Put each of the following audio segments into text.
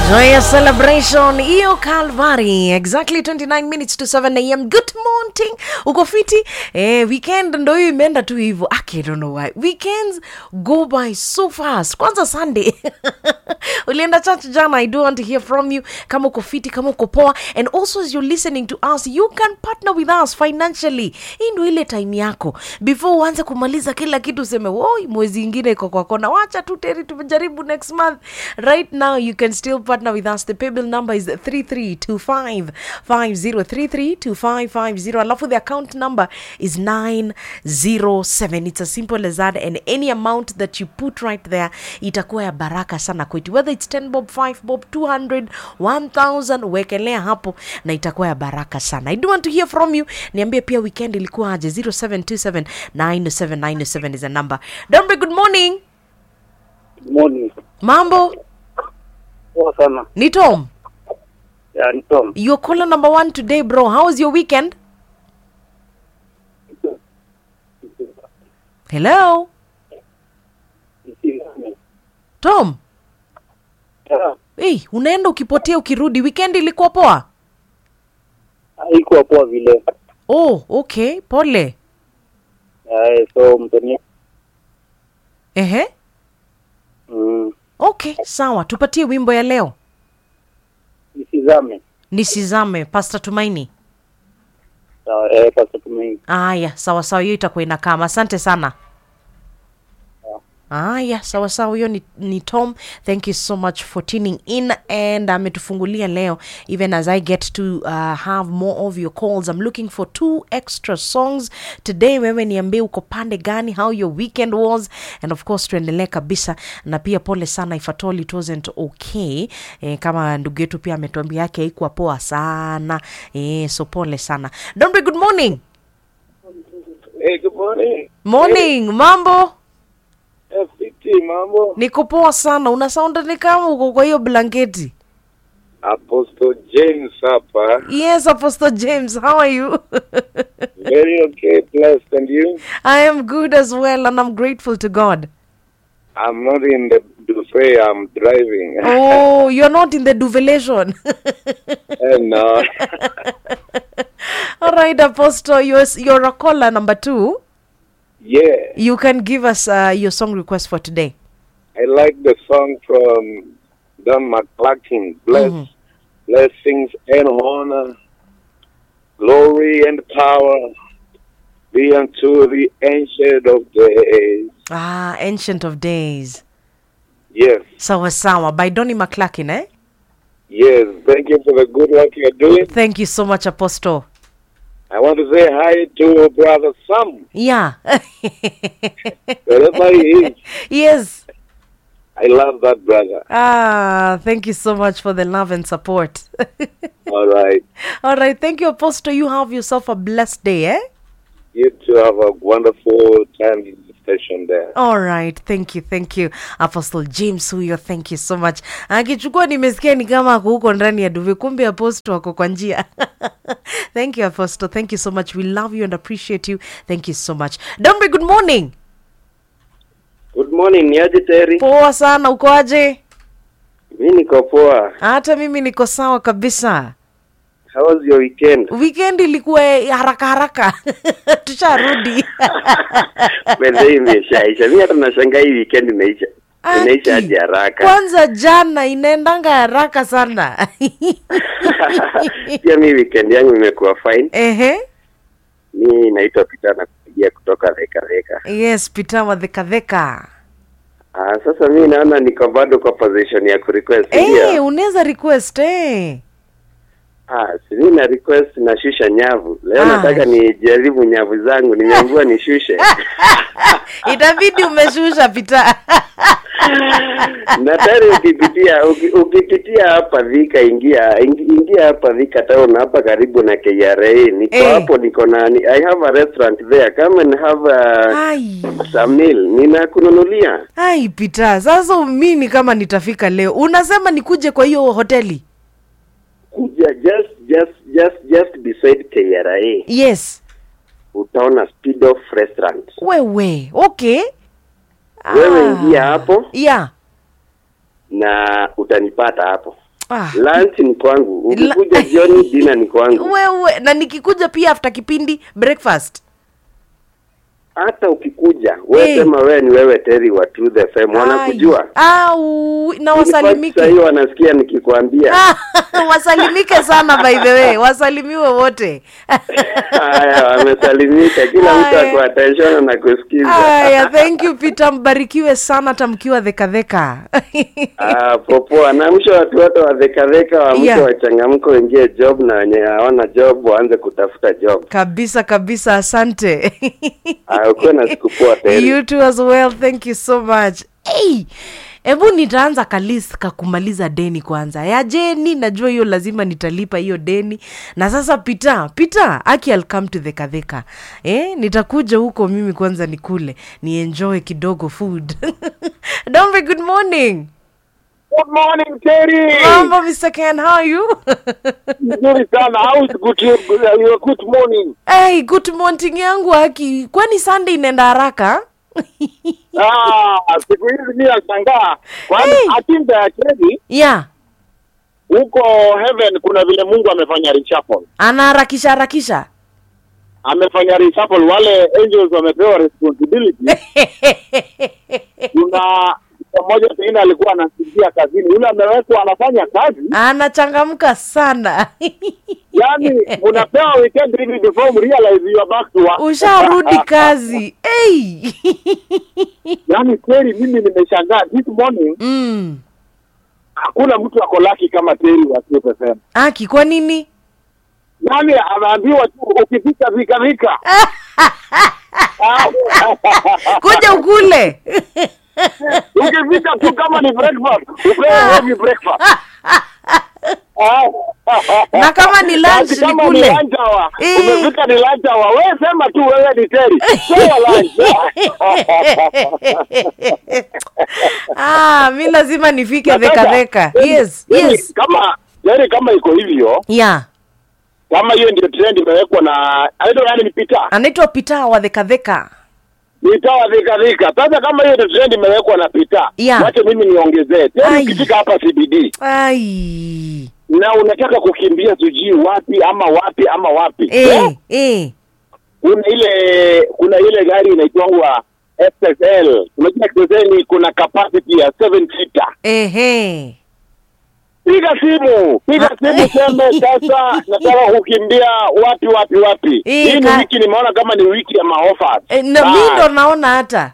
Joyous celebration hiyo Calvary exactly 29 minutes to 7 am good morning uko fiti eh, weekend ndo hiyo imeenda tu hivyo I don't know why weekends go by so fast kwanza Sunday ulienda church jana I do want to hear from you kama uko fiti kama uko poa and also as you're listening to us you can partner with us financially hii ndo ile time yako before uanze kumaliza kila kitu useme woi mwezi ingine iko kwa kona wacha tu teri tumejaribu next month right now you can still partner with us the paybill number is 332550 332550 alafu the account number is 907 it's as simple as that and any amount that you put right there itakuwa ya baraka sana kwetu whether it's 10 bob 5 bob 200 1000 wekelea hapo na itakuwa ya baraka sana i do want to hear from you niambie pia weekend ilikuwa aje 0727 907 is a number dombe good morning Morning. mambo Poa sana. ni tom Ya, ni Tom. you're caller number one today bro how was your weekend hello tom Ya, hey, unaenda ukipotea ukirudi weekend ilikuwa poa haikuwa poa vile. oh okay pole Ya, so mtoni ehe mm, okay sawa tupatie wimbo ya leo nisizame. nisizame pasta tumaini Sawa, eh, pasa tumaini. aya sawa sawa hiyo itakuwa inakama asante sana aya sawa sawa hiyo ni, ni tom thank you so much for tuning in and ametufungulia leo even as i get to uh, have more of your calls i'm looking for two extra songs today wewe niambie uko pande gani how your weekend was and of course tuendelee kabisa na pia pole sana if at all it wasn't okay eh, kama ndugu yetu pia ametuambia yake haikuwa poa sana eh, so pole sana dombe good morning Hey, good morning. morning mambo Eh, fiti mambo. niko poa sana una sound ni kama uko kwa hiyo blanketi Apostle James hapa. yes apostle james how are you Very okay, blessed and you? i am good as well and i'm grateful to god I'm not in the buffet, I'm driving. oh you're not in the duvelation and uh, all right apostle you're, you're a caller number two yeah, you can give us uh, your song request for today I like the song from Don McClarkin. Bless, Mhm. blessings and honor, glory and power be unto the ancient of days. ah ancient of days Yes, sawa sawa by donny mcclarkin eh yes. Thank you for the good work you're doing. thank you so much apostle I want to say hi to brother Sam, yeah wherever he is. yes I love that brother. ah thank you so much for the love and support All right. All right, thank you, Apostle. You have yourself a blessed day, eh? You two have a wonderful time in the station there. All right, thank you, thank you, Apostle James huyo, thank you so much. Akichukua nimesikia ni kama ako huko ndani ya duve, kumbe Apostle ako kwa njia. thank you, Apostle. Thank you so much. We love you and appreciate you. Thank you so much. Dombe, good morning. Good morning, niaje Terry? Poa sana, uko aje? Mi niko poa. Hata mimi niko sawa kabisa. How was your weekend? Weekend ilikuwa ya haraka haraka, tusharudi. Bende imeshaisha. Mi hata nashangaa hii weekend imeisha. Imeisha Aki, aje haraka. kwanza jana inaendanga haraka sana Pia mi weekend yangu imekuwa fine. ehe Mi naitwa Peter na kupigia kutoka Theka Theka. yes peter wadhekadheka Ah, sasa mi naona niko bado kwa position ya kurequest hey, ndio. unaweza request eh. Ah, si mi na request nashusha nyavu. Leo Ah. nataka nijaribu nyavu zangu. Nimeambiwa nishushe. itabidi umeshusha pita na tayari ukipitia uki- ukipitia hapa Thika ingia ingi- ingia hapa Thika town hapa karibu na KRA niko Eh. hapo niko na ni- I have a restaurant there come and have a, ai some meal ninakununulia ai pita sasa mimi kama nitafika leo unasema nikuje kwa hiyo hoteli kuja just just just just beside KRA yes utaona Speed Off restaurant wewe okay wewe Ah. ingia hapo yeah na utanipata hapo Ah. lunch ni kwangu ukikuja La- jioni dina ni kwangu wewe na nikikuja pia after kipindi breakfast hata ukikuja we Eh. sema wewe ni wewe teri wa Truth FM wanakujua au na Sasa wasalimike hiyo wanasikia nikikwambia wasalimike sana by the way wasalimiwe wote haya wamesalimika kila mtu Haya. ako attention na kusikiza haya thank you peter mbarikiwe sana tamkiwa dhekadheka Ah, popoa naamsha watu wote wadhekadheka waamke Yeah. wachangamke waingie job na wenye hawana job waanze kutafuta job kabisa kabisa asante Ah, ukuwe na siku poa teri you too as well thank you so much hey, hebu nitaanza kalist kakumaliza deni kwanza ya jeni najua hiyo lazima nitalipa hiyo deni na sasa pita pita aki I'll come to dhekadheka eh, nitakuja huko mimi kwanza nikule nienjoy kidogo food dombe good morning Good morning, Terry. mambo mr ken how are you Nzuri sana. How is good, uh, your good morning? hey, good morning yangu aki kwani sunday inaenda haraka Ah, siku hizi mimi nashangaa. Kwani Hey. atimba ya Terry yeah huko heaven kuna vile Mungu amefanya reshuffle. anaharakisha harakisha Amefanya reshuffle wale angels wamepewa responsibility. Kuna mmoja pengine alikuwa anasinzia kazini. Yule amewekwa anafanya kazi. anachangamka sana Yaani unapewa weekend hivi before you realize you are back to work. usharudi kazi hey. Yaani kweli mimi nimeshangaa this morning mm. hakuna mtu ako laki kama Terry wa Truth FM. aki kwa nini Yaani anaambiwa tu ukifika vika vika. kuja ukule ukifika tu kama ni breakfast, upewe heavy breakfast. Na kama ni lunch, Basi kama ni ni kule. lunch hour, Eh. umefika ni lunch hour, wewe sema tu wewe ni Terry. Sema lunch. ah, mi lazima nifike Na sasa, dhekadheka Terry, yes Terry, yes Kama Terry kama iko hivyo, yeah kama hiyo ndio trend imewekwa na aidha yani ni Peter. anaitwa pita wa dhekadheka Nitawa dhika dhika. Sasa kama hiyo ndio trend imewekwa na Peter, Yeah. wacha mimi niongezee. Terry Ai. ukifika hapa CBD, ai na unataka kukimbia sijui wapi ama wapi ama wapi eh, eh. kuna ile kuna ile gari inaitwangwa SSL unajua SSL kuna capacity ya 7 seater Ehe. piga simu piga Ah. simu seme sasa nataka kukimbia wapi wapi wapi Eh, hii ni ka- wiki nimeona kama ni wiki ya maofa Eh, na mi ndo naona hata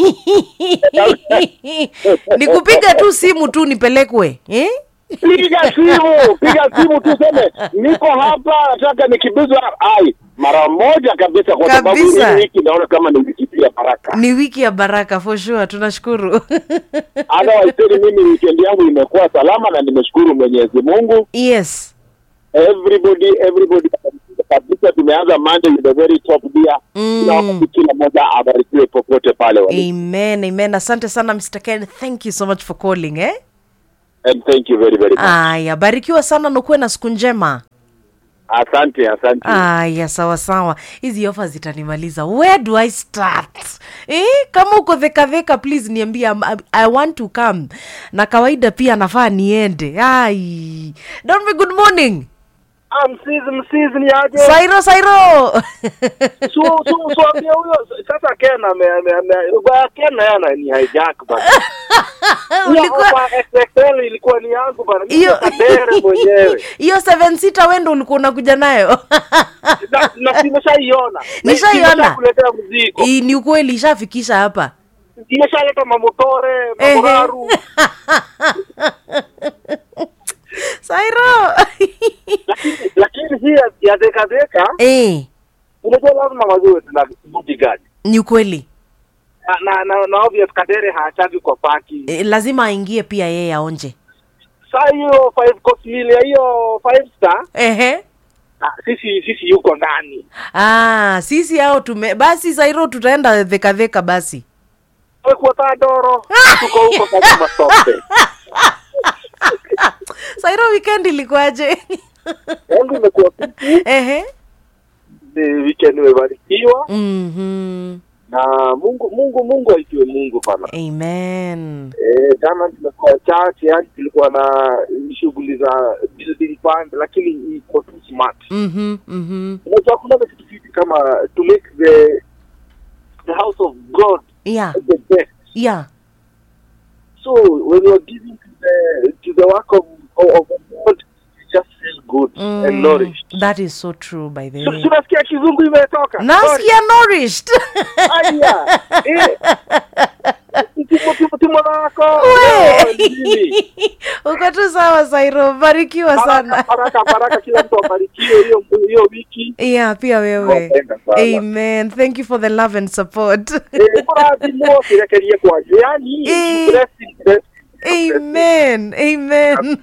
ni kupiga tu simu tu nipelekwe eh? piga simu piga simu tu seme niko hapa nataka nikimbizwa ai mara moja kabisa kwa sababu Kabisa. hii wiki naona kama ni wiki tu ya baraka ni wiki ya baraka for sure tunashukuru otherwise tena mimi weekend yangu imekuwa salama na nimeshukuru Mwenyezi Mungu yes everybody everybody kabisa tumeanza Monday with a very top gear Mm. kila wakati kila mmoja abarikiwe popote pale walipo. amen amen asante sana mr ken thank you so much for calling eh? and thank you very very much aya barikiwa sana nakuwe na siku njema asante asante aya sawa sawa hizi ofa zitanimaliza where do i start eh? kama uko dhekadheka please niambia I'm- i want to come na kawaida pia nafaa niende ai don't be good morning Ah, msizi msizi ni aje sairo sairo su su su ambia huyo sasa Ken ame ame ame ba Ken naye ana ni hijack bana ulikuwa Kwa XXL ilikuwa ni yangu bana mimi hiyo kadere mwenyewe hiyo seven sita wendo ulikuwa unakuja nayo na na nimeshaiona Nishaiona. kuletea mzigo Hii ni ukweli ishafikisha hapa imeshaleta mamotore Ehe. mamoraru sairo lakini lakini hii ya- ya deka deka eh, unajua lazima waziwe na bodyguard ni ukweli na na, na, na obvious kadere haachagi kwa paki eh, lazima aingie pia yeye aonje saa hiyo five course meal ya hiyo five star ehe ah, sisi sisi yuko ndani ah, sisi hao tume basi sairo tutaenda dhekadheka basi kwa tadoro tuko huko kama masote sairo weekend ilikuwaje yangu imekuwa fiti ehe ni weekend imebarikiwa mm-hmm. na Mungu Mungu Mungu aitiwe Mungu bana amen eh jana tumekuwa church yani tulikuwa na shughuli za building fund lakini iko too smart Mhm, mhm. unajua kuna kitu kitu kama to make the the house of god Yeah, the best yeah. so when you're giving to the to the work of of, of god you just feel good and Mm, nourished that is so true by the So- way. so unasikia kizungu imetoka Sorry. Nasikia nourished. Aya, eh. Timo- timo- timo lako We. Leo ni nini? Uko tu sawa Sairo, barikiwa baraka sana. baraka baraka kila mtu abarikiwe hiyo hiyo wiki Yeah, pia wewe. Nawapenda sana. Amen. Thank you for the love and support. Eh, mũrathimwo kĩrekerie kwanyu yani Eh. blessing, blessing. Amen. Amen.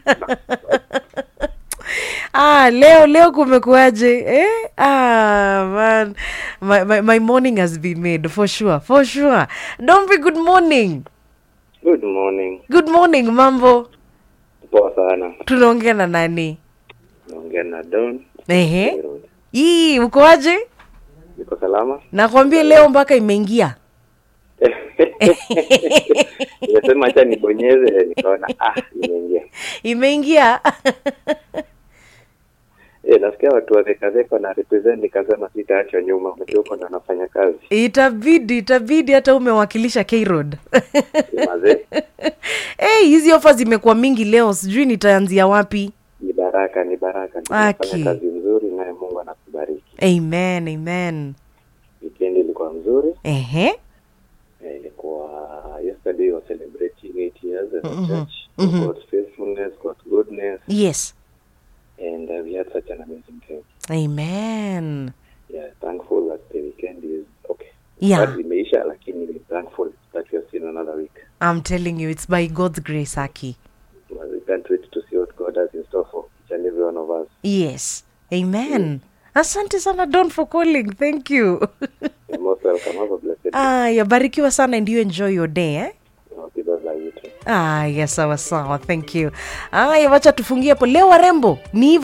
ah, leo leo kumekuaje eh? ah, man. My, my, my morning has been made for sure for sure don't be good morning Good morning. good morning mambo Poa sana. tunaongea na nani Naongea na Don. ehe Nairobi. hii ukoaje Niko salama? nakwambia leo mpaka imeingia Nimesema acha nibonyeze nikaona ah imeingia. imeingia Eh, nasikia watu wa Theka Theka na represent nikasema sitaachwa nyuma. Mtu huko ndo anafanya kazi. itabidi itabidi hata umewakilisha K-Road. Ni mazee. hey, hizi ofa zimekuwa mingi leo sijui nitaanzia wapi Ni baraka, ni baraka. Aki. Tunafanya kazi nzuri naye Mungu anakubariki. amen amen Weekend ilikuwa nzuri. ehe Eh, ilikuwa yesterday was celebrating 8 years as a Mhm. church. Mhm. God's faithfulness, God's goodness yes and uh, we had such an amazing time. amen Yeah, thankful that the weekend is okay. Yeah. But imeisha lakini we're thankful that we have seen another week. i'm telling you it's by god's grace aki We can't wait to see what God has in store for each and every one of us. yes amen asante sana don for calling thank you You're most welcome. Have a blessed day. aya barikiwa sana and you enjoy your day eh? Okay, bye bye, you too. aya sawa sawa thank you aya wacha tufungie hapo leo warembo ni hivyo